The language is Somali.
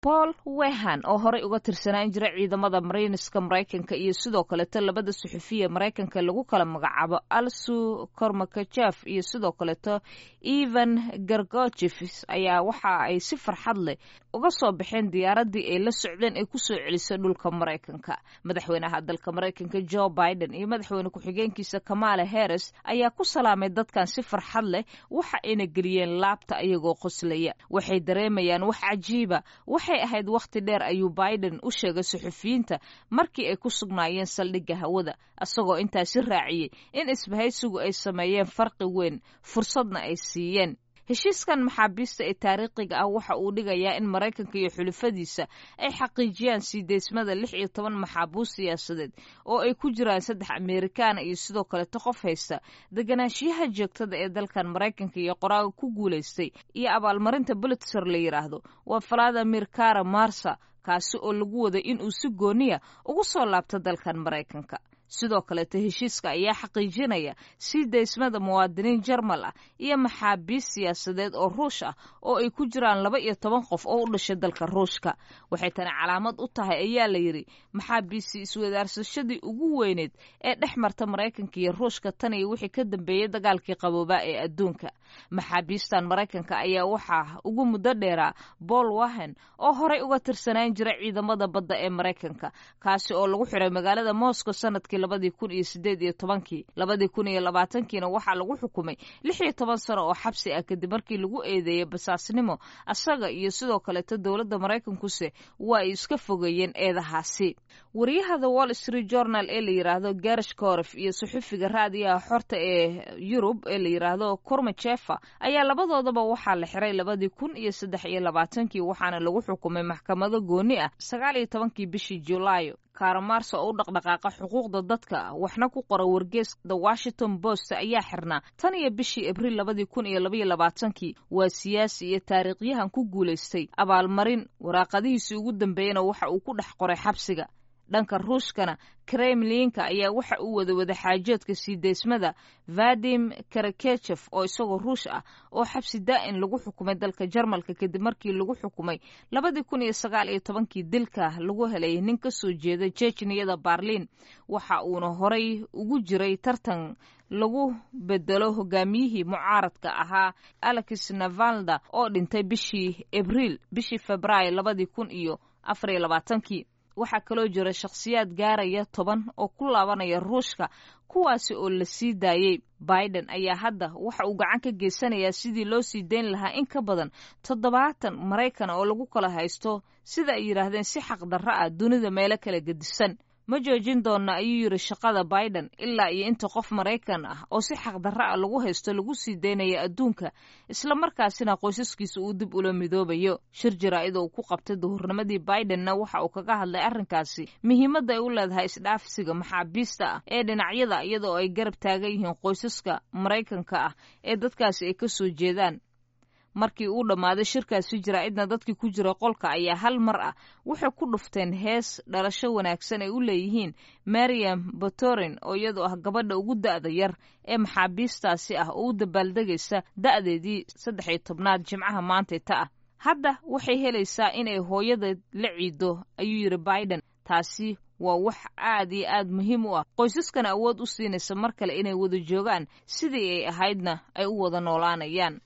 paul wehan oo horey uga tirsanaan jiray ciidamada mariiniska maraykanka iyo sidoo kaleeto labada suxufiya maraykanka lagu kala magacaabo alsu kormakajef iyo sidoo kaleeto evan gargojefs ayaa waxa ay si farxad leh uga soo baxeen diyaaradii ay la socdeen ee kusoo celisay dhulka maraykanka madaxweynaha dalka maraykanka joe biden iyo madaxweyne ku-xigeenkiisa kamala harris ayaa ku salaamay dadkan si farxad leh waxa ayna geliyeen laabta ayagoo qoslaya waxay dareemayaan wax cajiiba waxay ahayd wakhti dheer ayuu biden u sheegay suxufiyiinta markii ay ku sugnaayeen saldhigga hawada isagoo intaasi raaciyey in isbahaysigu ay sameeyeen farqi weyn fursadna ay siiyeen heshiiskan maxaabiista ee taariikhiga ah waxa uu dhigayaa in maraykanka iyo xulufadiisa ay xaqiijiyaan sii deysmada lix iyo toban maxaabuus siyaasadeed oo ay ku jiraan saddex amerikaana iyo sidoo kaleto qof haysta deganaanshiyaha joogtada ee dalkan maraykanka iyo qoraaga ku guulaystay iyo abaalmarinta bulitzer la yidhaahdo waa valadimir kara marsa kaasi oo lagu waday inuu si gooniya ugu soo laabto dalkan maraykanka sidoo kaleeto heshiiska ayaa xaqiijinaya sii daysmada muwaadiniin jarmal ah iyo maxaabiis siyaasadeed oo ruush ah oo ay ku jiraan laba iyo toban qof oo u dhashay dalka ruushka waxay tani calaamad u tahay ayaa la yidhi maxaabiisi iswadaarsashadii ugu weyneed ee dhex marta maraykanka iyo ruushka tan iyo wixii ka dambeeyey dagaalkii qaboobaa ee adduunka maxaabiistan maraykanka ayaa waxaa ugu muddo dheeraa bool wahen oo horey uga tirsanaan jira ciidamada badda ee maraykanka kaasi oo lagu xiray magaalada moscow sanadkii labadii kun iyo sideed iyo tobankii labadii kun iyo labaatankiina waxaa lagu xukumay lix iyo toban sano oo xabsi ah kadib markii lagu eedeeyey basaasnimo asaga iyo sidoo kaleeto dowladda maraykankuse waa ay iska fogeeyeen eedahaasi wariyaha the wall street journal ee la yidhaahdo garish koref iyo suxufiga raadiyaha xorta ee yurub ee la yidhaahdo kormajefa ayaa labadoodaba waxaa la xiray labadii kun iyo saddex iyo labaatankii waxaana lagu xukumay maxkamado gooni ah sagaal iyo tobankii bishii julaayo kaaramarsa oo u dhaqdhaqaaqa xuquuqda dadka waxna ku qora wargees the washington post ayaa xirnaa tan iyo bishii abriil labadii kun iyo labaiyo labaatankii waa siyaasi iyo taariikhyahan ku guulaystay abaalmarin waraaqadihiisii ugu dambeeyana waxa uu ku dhex qoray xabsiga dhanka ruushkana kremlinka ayaa waxa uu wada wadaxaajoodka sii deysmada vadim karakechef oo isagoo ruush ah oo xabsi daa'in lagu xukumay dalka jarmalka kadib markii lagu xukumay labadii kun iyo sagaal iyo tobankii dilka lagu helay nin ka soo jeeda jejniyada barliin waxa uuna horay ugu jiray tartan lagu bedelo hogaamiyihii mucaaradka ahaa alex navalda oo dhintay bishii abriil bishii februaayo labadii kun iyo afariyo labaatankii waxaa kaloo jira shakhsiyaad gaaraya toban oo ku laabanaya ruushka kuwaasi oo la sii daayey biden ayaa hadda waxa uu gacan ka geysanayaa sidii loo sii dayn lahaa in ka badan toddobaatan maraykana oo lagu kala haysto sida ay yidhaahdeen si xaqdarro ah dunida meelo kala gedisan ma joojin doonna ayuu yidhi shaqada biden ilaa iyo inta qof maraykan ah oo si xaqdarro ah lagu haysto lagu sii daynaya adduunka islamarkaasina qoysaskiisa uu dib ula midoobayo shir jaraa'id oo uu ku qabtay duhurnimadii bidenna waxa uu kaga hadlay arrinkaasi muhiimadda ay u leedahay isdhaafsiga maxaabiista ah ee dhinacyada iyadoo ay garab taagan yihiin qoysaska maraykanka ah ee dadkaasi ay ka soo jeedaan markii uu dhammaaday shirkaasi jaraa'idna dadkii ku jira qolka ayaa hal mar ah waxay ku dhufteen hees dhalasho wanaagsan ay u leeyihiin mariam botorin oo iyadoo ah gabadha ugu da'da yar ee maxaabiistaasi ah oo u dabaaldegaysa da'deedii saddex iyo tobnaad jimcaha maantayta ah hadda waxay helaysaa inay hooyadeed la ciido ayuu yidhi biden taasi waa wax aad iyo aad muhiim u ah qoysaskana awood u siinaysa mar kale inay wada joogaan sidii ay ahaydna ay u wada noolaanayaan